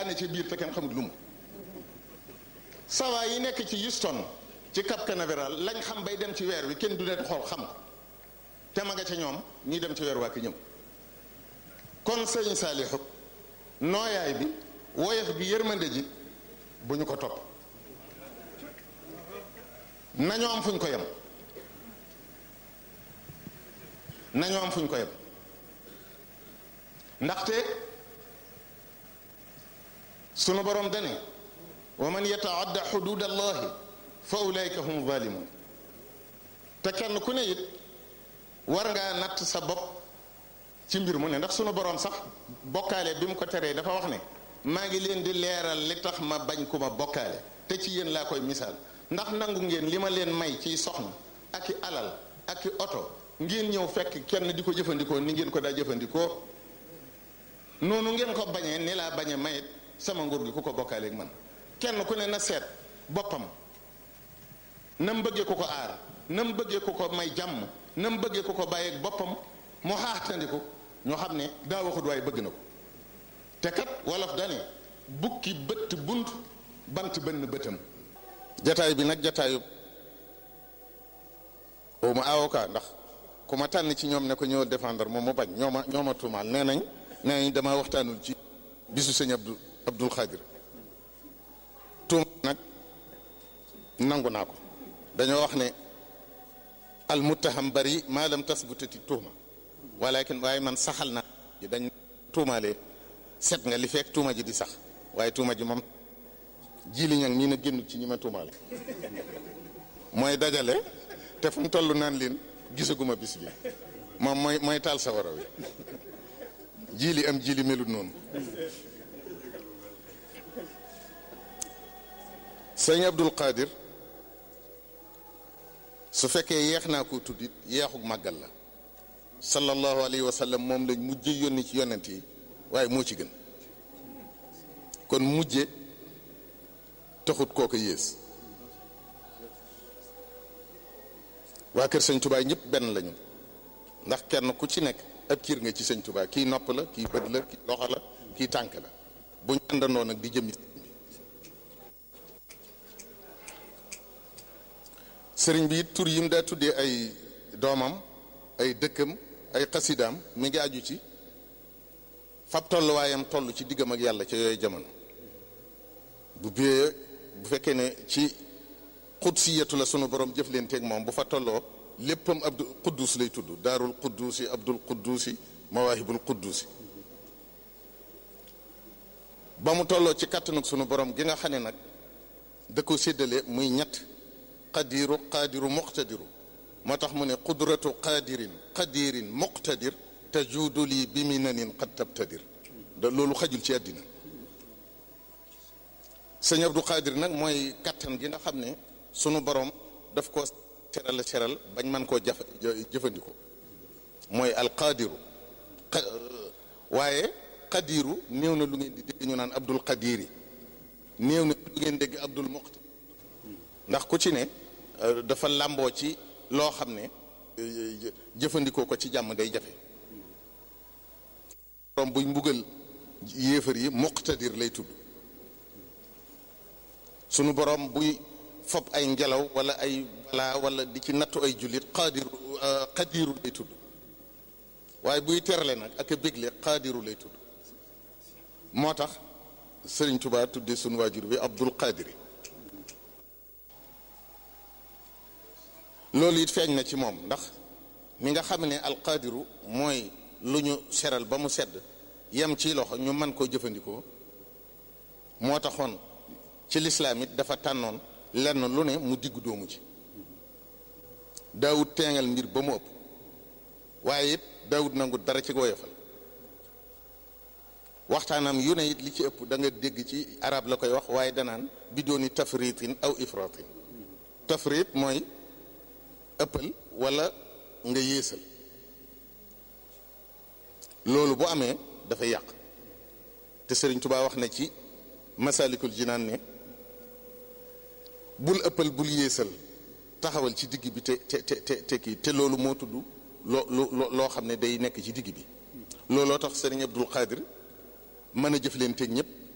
laane ci biir te kenn xamul lu mu sawa yi nekk ci Houston ci Cap Canaveral lañ xam bay dem ci weer wi kenn du leen xool xam ko te ma nga ca ñoom ñuy dem ci weer waa ki ñëw kon sëñ Saalihu nooyaay bi woyof bi yërmande ji bu ñu ko topp nañoo am fu ñu ko yem nañoo am fu ñu ko yem ndaxte sunu borom dane wa man yataadda xudud allahi fa ulaika hum zalimun te kenn ku ne it war ngaa natt sa bopp ci mbir mu ne ndax sunu borom sax bokkaale bi mu ko teree dafa wax ne maa ngi leen di leeral li tax ma bañ ku ma bokkaale te ci yéen laa koy misaal ndax nangu ngeen li ma leen may ciy soxna ak i alal ak i oto ngeen ñëw fekk kenn di ko jëfandikoo ni ngeen ko daa jëfandikoo noonu ngeen ko bañee ni laa bañee mayit sama nguur gi ku ko bokkaaleeg man kenn ku ne na seet boppam na mu bëggee ku ko aar na mu bëggee ku ko may jàmm na mu bëggee ku ko bàyyeeg boppam mu xaaxtandiku ñoo xam ne daa waxut waaye bëgg na ko te kat wolof dane bukki bëtt bunt bant bënn bëtam jataay bi nag jataayu boobu ma avocat ndax ku ma tànn ci ñoom ne ko ñëw défendre moom mu bañ ñoo ma ñoo ma tuumaal nee nañ nee nañ dama waxtaanul ci bisu sëñ Abdou Abdul Xaadir tuuma nag nangu naa ko dañoo wax ne al muttaham bari maa lam tasbutati tuuma walakin waaye man saxal na dañ tuumaalee set nga li fekk tuuma ji di sax waaye tuuma ji moom jili ñang mii na génn ci ñi ma tuumaale mooy dajale te fu mu toll naan leen gisaguma bis bi moom mooy mooy taal sawara wi jili am jili melut noonu sëñ Abdul Qadir su fekkee yeex naa ko tuddit yeexug màggal la sallallahu alayhi wa sallam moom lañ mujje yónni ci yonent yi waaye moo ci gën kon mujje taxut kooku yées waa kër sëñ Tuubaa ñëpp benn lañu ndax kenn ku ci nekk ab kiir nga ci sëñ Tuubaa kii nopp la kii bët la kii loxo la kii tànk la bu ñu àndandoo nag di jëmi sëriñ bi it tur yi mu daa tuddee ay doomam ay dëkkam ay xasidaam mi ngi aju ci fab tolluwaayam toll ci diggam ak yàlla ca yooyu jamono bu biyee bu fekkee ne ci xudsiyatu la sunu borom jëf leen teeg moom bu fa tolloo léppam abdu quddus lay tudd daarul quddusi abdul quddusi mawaahibul quddusi ba mu tolloo ci kàttanug sunu borom gi nga xam ne nag da ko séddale muy ñett qadiru qaadiru muqtadiru moo tax mu ne qudratu qaadirin qadirin muqtadir tajuudu lii bi minanin qad tabtadir da loolu xajul ci àddina sëñ Abdou Qadir nag mooy kattan gi nga xam ne sunu borom daf ko seral seral bañ man koo jafe jëfandikoo mooy alqadiru waaye qadiru néew na lu ngeen di dégg ñu naan Abdul Qadiri néew na lu ngeen dégg Abdul Muqtadir ndax ku ci ne dafa làmboo ci loo xam ne jëfandikoo ko ci jàmm day jafe borom buy mbugal yéefar yi muqtadir lay tudd sunu borom buy fob ay ngelaw wala ay balaa wala di ci nattu ay jullit qaadiru qadiru lay tudd waaye buy terale nag ak a bégle qaadiru lay tudd moo tax sëriñ Tuubaa tudde sunu waajur bi Abdul Qadiri loolu it feeñ na ci moom ndax mi nga xam ne alqaadiru mooy lu ñu seral ba mu sedd yem ci loxo ñu mën koo jëfandikoo moo taxoon ci lislaam it dafa tànnoon lenn lu ne mu diggu doomu ci daawut teengal mbir ba mu ëpp waaye it daawut nangu dara ci woyofal waxtaanam yu ne it li ci ëpp da nga dégg ci arab la koy wax waaye danaan bi dooni tafritin aw ifratin tafrit mooy ëppal wala nga yéesal loolu bu amee dafay yàq te Sëriñ Tuubaa wax na ci masalikul jinaan ne bul ëppal bul yéesal taxawal ci digg bi te te te te kii te loolu moo tudd loo loo xam ne day nekk ci digg bi looloo tax Sëriñ Abdul Xaadir mën a jëf leen teeg ñëpp